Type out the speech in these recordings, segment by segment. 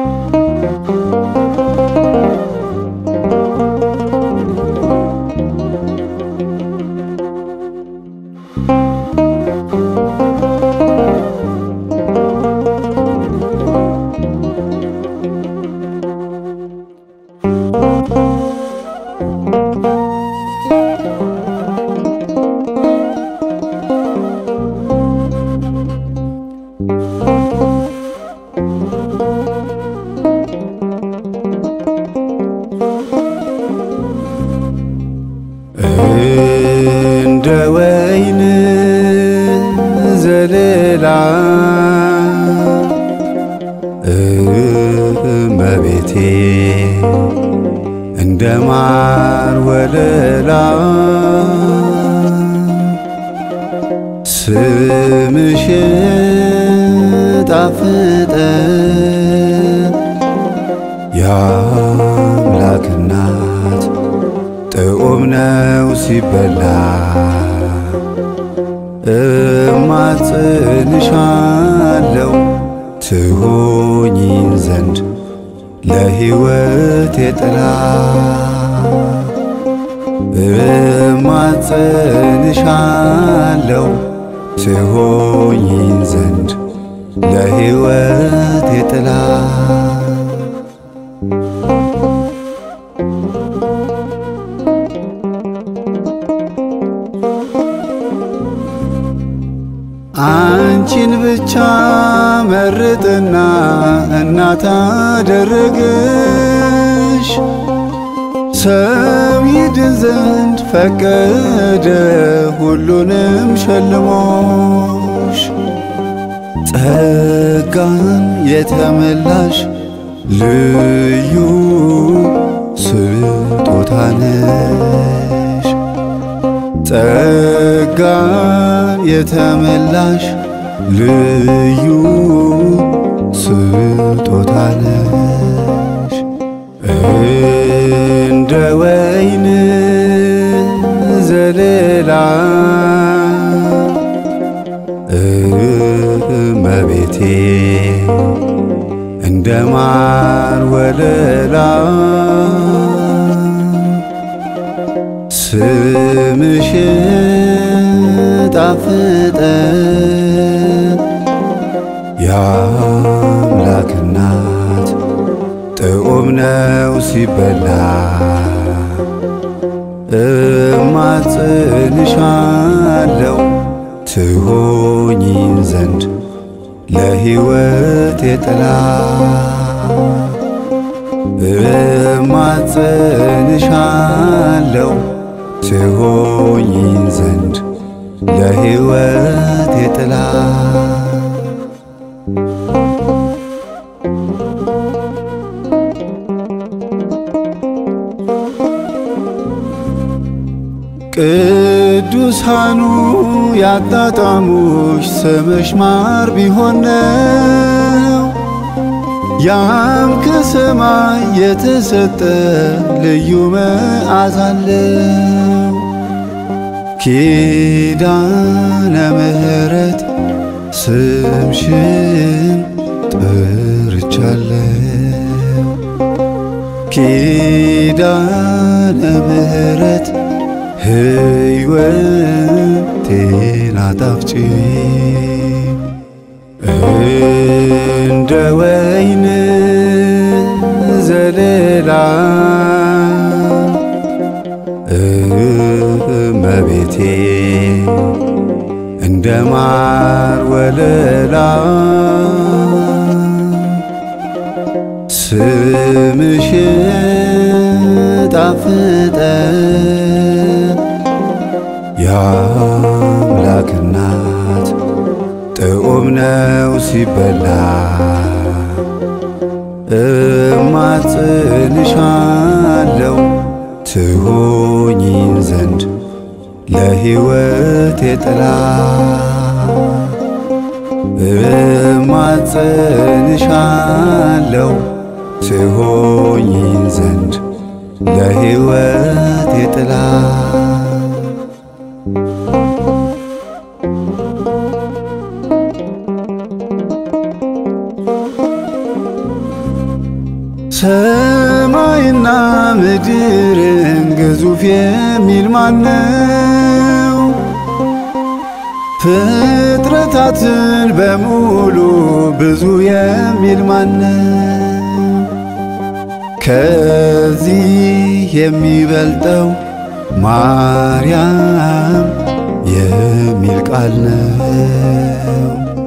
እንደ ወይን ዘለላ እመቤቴ እንደ ማር ወለላ ስምሽ ጣፍጠ የአምላክ እናት ጥዑም ነው ሲበላ እማጽንሻለው ትሆኚን ዘንድ ለሕይወት የጥላ እማጽንሻለው ትሆኚን ዘንድ ለሕይወት የጥላ አንቺን ብቻ መርጥና እናት አደረገሽ ሰው ይድን ዘንድ ፈቀደ ሁሉንም ሸልሞሽ ጸጋን የተመላሽ ልዩ ስጦታ ነሽ ጸጋን የተመላሽ ልዩ ስጦታ ነሽ እንደ ወይን ዘለላ እመቤቴ እንደ ማር ወለላ ስምሽ ጣፍጠ የአምላክ እናት ጥዑም ነው ሲበላ እማጽንሻለው ትሆኚን ዘንድ ለሕይወት የጥላ እማጽንሻለው ትሆኚን ዘንድ ለሕይወት የጥላ ቅዱሳኑ ያጣጣሙሽ ስምሽ ማር ቢሆን ነው ያም ከሰማይ የተሰጠ ልዩ መዓዛ አለው። ኪዳነ ምሕረት ስምሽን ጠርቻለሁ። ኪዳነ ምሕረት ሕይወቴን አጣፍጪ እንደ ወይን ዘለላ እመቤቴ እንደ ማር ወለላ ስምሽ ጣፍጠ የአምላክ እናት ጥዑም ነው ሲበላ እማጽንሻለው ትሆኚን ዘንድ ለሕይወት የጥላ እማጽንሻለው ትሆኚን ዘንድ ለሕይወት የጥላ ሰማይና ምድርን ግዙፍ የሚል ማነው? ፍጥረታትን በሙሉ ብዙ የሚል ማነው? ከዚህ የሚበልጠው ማርያም የሚል ቃል ነው።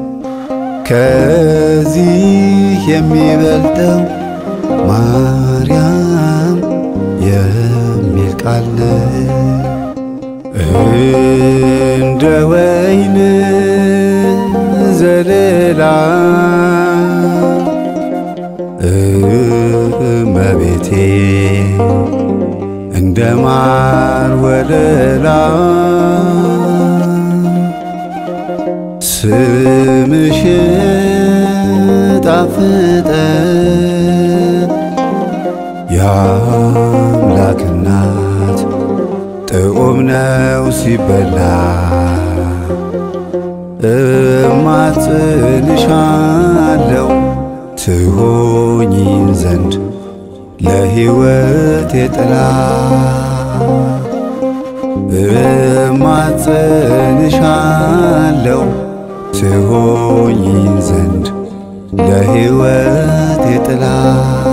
ከዚህ የሚበልጠው ማርያም የሚል ቃል ነው። እንደ ወይን ዘለላ እመቤቴ እንደ ማር ወለላ ስምሽ ጣፍጠ የአምላክ እናት ጥዑም ነው ሲበላ እማጽንሻለው ትሆኚን ዘንድ ለሕይወት የጥላ እማጽንሻለው ትሆኚን ዘንድ ለሕይወት የጥላ